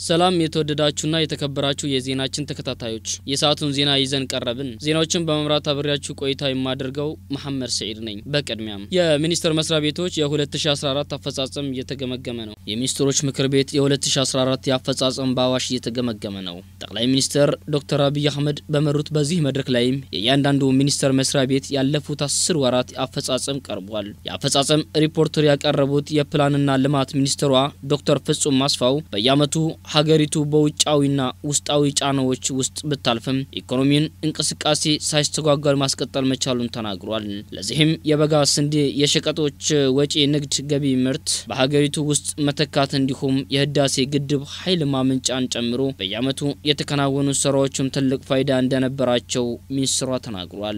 ሰላም የተወደዳችሁና የተከበራችሁ የዜናችን ተከታታዮች የሰዓቱን ዜና ይዘን ቀረብን። ዜናዎችን በመምራት አብሬያችሁ ቆይታ የማደርገው መሐመድ ሰዒድ ነኝ። በቅድሚያም የሚኒስቴር መስሪያ ቤቶች የ2014 አፈጻጸም እየተገመገመ ነው። የሚኒስትሮች ምክር ቤት የ2014 የአፈጻጸም በአዋሽ እየተገመገመ ነው። ጠቅላይ ሚኒስትር ዶክተር አብይ አህመድ በመሩት በዚህ መድረክ ላይም የእያንዳንዱ ሚኒስቴር መስሪያ ቤት ያለፉት አስር ወራት አፈጻጸም ቀርቧል። የአፈጻጸም ሪፖርተር ያቀረቡት የፕላንና ልማት ሚኒስትሯ ዶክተር ፍጹም ማስፋው በየዓመቱ ሀገሪቱ በውጫዊና ውስጣዊ ጫናዎች ውስጥ ብታልፍም ኢኮኖሚን እንቅስቃሴ ሳይስተጓጓል ማስቀጠል መቻሉን ተናግሯል። ለዚህም የበጋ ስንዴ፣ የሸቀጦች ወጪ ንግድ ገቢ ምርት በሀገሪቱ ውስጥ መተካት እንዲሁም የህዳሴ ግድብ ኃይል ማመንጫን ጨምሮ በየዓመቱ የተከናወኑ ስራዎችም ትልቅ ፋይዳ እንደነበራቸው ሚኒስትሯ ተናግሯል።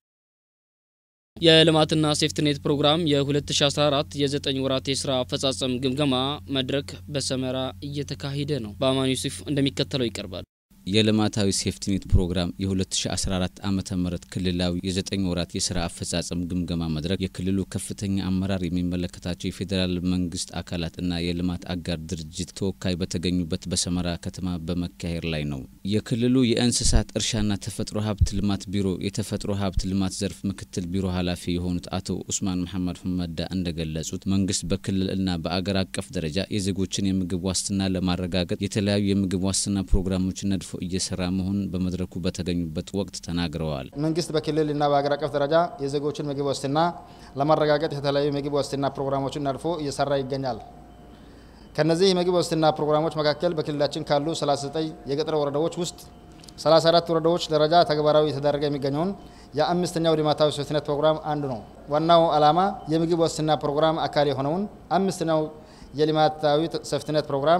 የልማትና ሴፍትኔት ፕሮግራም የ2014 የ9 ወራት የስራ አፈጻጸም ግምገማ መድረክ በሰመራ እየተካሄደ ነው። በአማን ዩሱፍ እንደሚከተለው ይቀርባል። የልማታዊ ሴፍቲኔት ፕሮግራም የ2014 ዓመተ ምህረት ክልላዊ የ9 ወራት የስራ አፈጻጸም ግምገማ መድረክ የክልሉ ከፍተኛ አመራር የሚመለከታቸው የፌዴራል መንግስት አካላትና የልማት አጋር ድርጅት ተወካይ በተገኙበት በሰመራ ከተማ በመካሄድ ላይ ነው። የክልሉ የእንስሳት እርሻና ተፈጥሮ ሀብት ልማት ቢሮ የተፈጥሮ ሀብት ልማት ዘርፍ ምክትል ቢሮ ኃላፊ የሆኑት አቶ ኡስማን መሐመድ ሁመዳ እንደገለጹት መንግስት በክልልና በአገር አቀፍ ደረጃ የዜጎችን የምግብ ዋስትና ለማረጋገጥ የተለያዩ የምግብ ዋስትና ፕሮግራሞችን ነድፎ እየሰራ መሆኑን በመድረኩ በተገኙበት ወቅት ተናግረዋል። መንግስት በክልልና በሀገር አቀፍ ደረጃ የዜጎችን ምግብ ዋስትና ለማረጋገጥ የተለያዩ ምግብ ዋስትና ፕሮግራሞችን ነድፎ እየሰራ ይገኛል። ከነዚህ የምግብ ዋስትና ፕሮግራሞች መካከል በክልላችን ካሉ 39 የገጠር ወረዳዎች ውስጥ 34 ወረዳዎች ደረጃ ተግባራዊ የተደረገ የሚገኘውን የአምስተኛው ልማታዊ ሴፍቲኔት ፕሮግራም አንዱ ነው። ዋናው ዓላማ የምግብ ዋስትና ፕሮግራም አካል የሆነውን አምስተኛው የልማታዊ ሴፍቲኔት ፕሮግራም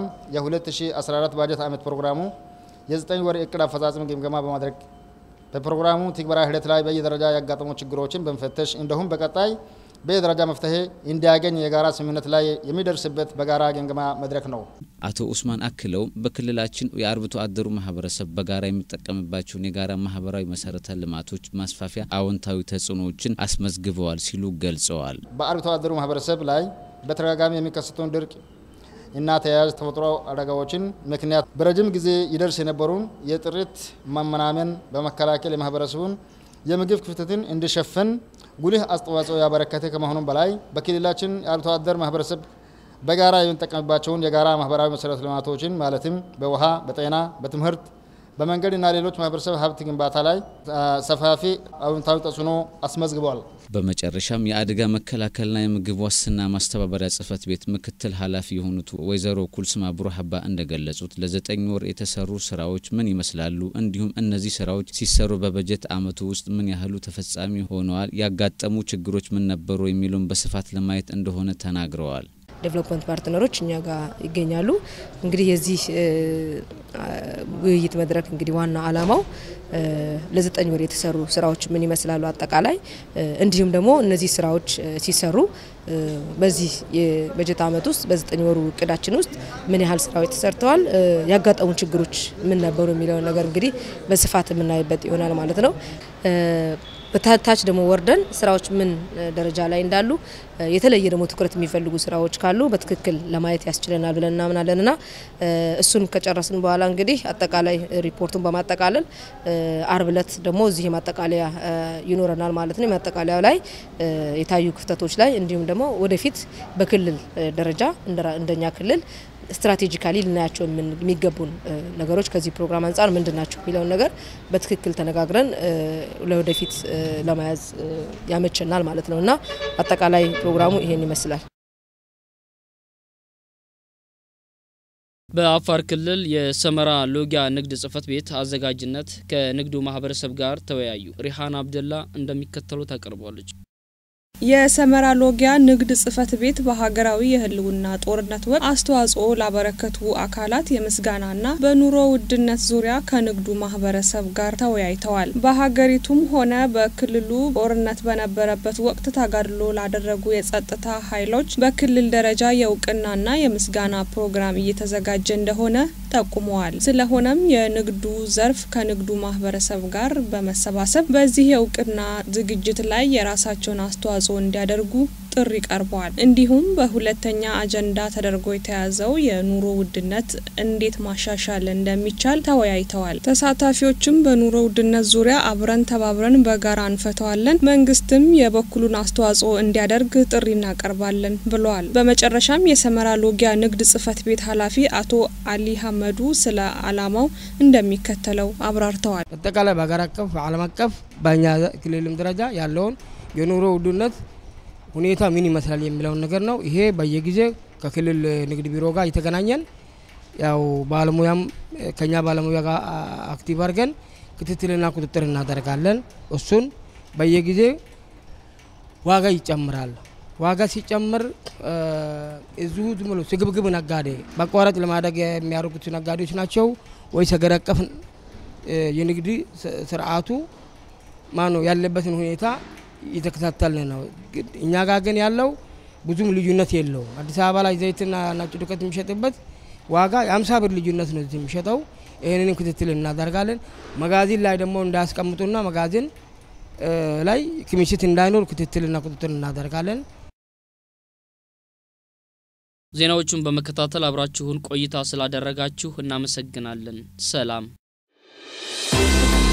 የ2014 ባጀት ዓመት ፕሮግራሙ የዘጠኝ ወር እቅድ አፈጻጸም ግምገማ በማድረግ በፕሮግራሙ ትግበራ ሂደት ላይ በየደረጃ ያጋጠሙ ችግሮችን በመፈተሽ እንዲሁም በቀጣይ በየደረጃ መፍትሄ እንዲያገኝ የጋራ ስምምነት ላይ የሚደርስበት በጋራ ግምገማ መድረክ ነው። አቶ ኡስማን አክለው በክልላችን የአርብቶ አደሩ ማህበረሰብ በጋራ የሚጠቀምባቸውን የጋራ ማህበራዊ መሰረተ ልማቶች ማስፋፊያ አዎንታዊ ተጽዕኖዎችን አስመዝግበዋል ሲሉ ገልጸዋል። በአርብቶ አደሩ ማህበረሰብ ላይ በተደጋጋሚ የሚከሰተውን ድርቅ እና ተያያዥ ተፈጥሮ አደጋዎችን ምክንያት በረጅም ጊዜ ይደርስ የነበሩን የጥሪት መመናመን በመከላከል የማህበረሰቡን የምግብ ክፍተትን እንዲሸፍን ጉልህ አስተዋጽኦ ያበረከተ ከመሆኑም በላይ በክልላችን የአርብቶ አደር ማህበረሰብ በጋራ የሚጠቀምባቸውን የጋራ ማህበራዊ መሰረተ ልማቶችን ማለትም በውሃ፣ በጤና፣ በትምህርት በመንገድና ሌሎች ማህበረሰብ ሀብት ግንባታ ላይ ሰፋፊ አዎንታዊ ተጽዕኖ አስመዝግበዋል። በመጨረሻም የአደጋ መከላከልና የምግብ ዋስትና ማስተባበሪያ ጽህፈት ቤት ምክትል ኃላፊ የሆኑት ወይዘሮ ኩልስማ ቡሩሀባ እንደገለጹት ለዘጠኝ ወር የተሰሩ ስራዎች ምን ይመስላሉ፣ እንዲሁም እነዚህ ስራዎች ሲሰሩ በበጀት አመቱ ውስጥ ምን ያህሉ ተፈጻሚ ሆነዋል፣ ያጋጠሙ ችግሮች ምን ነበሩ የሚሉን በስፋት ለማየት እንደሆነ ተናግረዋል። ዴቨሎፕመንት ፓርትነሮች እኛ ጋር ይገኛሉ። እንግዲህ የዚህ ውይይት መድረክ እንግዲህ ዋና አላማው ለዘጠኝ ወር የተሰሩ ስራዎች ምን ይመስላሉ አጠቃላይ እንዲሁም ደግሞ እነዚህ ስራዎች ሲሰሩ በዚህ የበጀት አመት ውስጥ በዘጠኝ ወሩ እቅዳችን ውስጥ ምን ያህል ስራዎች ተሰርተዋል፣ ያጋጠሙ ችግሮች ምን ነበሩ የሚለውን ነገር እንግዲህ በስፋት የምናይበት ይሆናል ማለት ነው። በታች ደግሞ ወርደን ስራዎች ምን ደረጃ ላይ እንዳሉ የተለየ ደግሞ ትኩረት የሚፈልጉ ስራዎች ካሉ በትክክል ለማየት ያስችለናል ብለን እናምናለን እና እሱን ከጨረስን በኋላ እንግዲህ አጠቃላይ ሪፖርቱን በማጠቃለል አርብ እለት ደግሞ እዚህ የማጠቃለያ ይኖረናል ማለት ነው። የማጠቃለያው ላይ የታዩ ክፍተቶች ላይ እንዲሁም ደግሞ ወደፊት በክልል ደረጃ እንደኛ ክልል ስትራቴጂካሊ ልናያቸው የሚገቡን ነገሮች ከዚህ ፕሮግራም አንጻር ምንድን ናቸው የሚለውን ነገር በትክክል ተነጋግረን ለወደፊት ለመያዝ ያመቸናል ማለት ነው እና አጠቃላይ ፕሮግራሙ ይሄን ይመስላል። በአፋር ክልል የሰመራ ሎጊያ ንግድ ጽሕፈት ቤት አዘጋጅነት ከንግዱ ማህበረሰብ ጋር ተወያዩ። ሪሃን አብደላ እንደሚከተሉ ታቀርቧለች። የሰመራ ሎጊያ ንግድ ጽሕፈት ቤት በሀገራዊ የህልውና ጦርነት ወቅት አስተዋጽኦ ላበረከቱ አካላት የምስጋናና በኑሮ ውድነት ዙሪያ ከንግዱ ማህበረሰብ ጋር ተወያይተዋል። በሀገሪቱም ሆነ በክልሉ ጦርነት በነበረበት ወቅት ተጋድሎ ላደረጉ የጸጥታ ኃይሎች በክልል ደረጃ የእውቅናና የምስጋና ፕሮግራም እየተዘጋጀ እንደሆነ ጠቁመዋል። ስለሆነም የንግዱ ዘርፍ ከንግዱ ማህበረሰብ ጋር በመሰባሰብ በዚህ የእውቅና ዝግጅት ላይ የራሳቸውን አስተዋጽኦ እንዲያደርጉ ጥሪ ቀርበዋል። እንዲሁም በሁለተኛ አጀንዳ ተደርጎ የተያዘው የኑሮ ውድነት እንዴት ማሻሻል እንደሚቻል ተወያይተዋል። ተሳታፊዎችም በኑሮ ውድነት ዙሪያ አብረን ተባብረን በጋራ እንፈተዋለን፣ መንግስትም የበኩሉን አስተዋጽኦ እንዲያደርግ ጥሪ እናቀርባለን ብለዋል። በመጨረሻም የሰመራ ሎጊያ ንግድ ጽህፈት ቤት ኃላፊ አቶ አሊ ሀመዱ ስለ አላማው እንደሚከተለው አብራርተዋል። አጠቃላይ በሀገር አቀፍ በዓለም አቀፍ በእኛ ክልልም ደረጃ ያለውን የኑሮ ውድነት ሁኔታ ምን ይመስላል የሚለውን ነገር ነው። ይሄ በየጊዜ ከክልል ንግድ ቢሮ ጋር እየተገናኘን ያው ባለሙያም ከኛ ባለሙያ ጋር አክቲቭ አድርገን ክትትልና ቁጥጥር እናደርጋለን። እሱን በየጊዜ ዋጋ ይጨምራል። ዋጋ ሲጨምር እዚሁ ዝም ብሎ ስግብግብ ነጋዴ በአቋራጭ ለማደግ የሚያደርጉት ነጋዴዎች ናቸው ወይስ ሀገር አቀፍ የንግድ ስርዓቱ ማነው ያለበትን ሁኔታ እየተከታተልን ነው። እኛ ጋር ግን ያለው ብዙም ልዩነት የለውም። አዲስ አበባ ላይ ዘይትና ነጭ ዱቄት የሚሸጥበት ዋጋ የአምሳ ብር ልዩነት ነው እዚህ የሚሸጠው። ይህንንም ክትትል እናደርጋለን። መጋዘን ላይ ደግሞ እንዳያስቀምጡና መጋዘን ላይ ክምችት እንዳይኖር ክትትልና ቁጥጥር እናደርጋለን። ዜናዎቹን በመከታተል አብራችሁን ቆይታ ስላደረጋችሁ እናመሰግናለን። ሰላም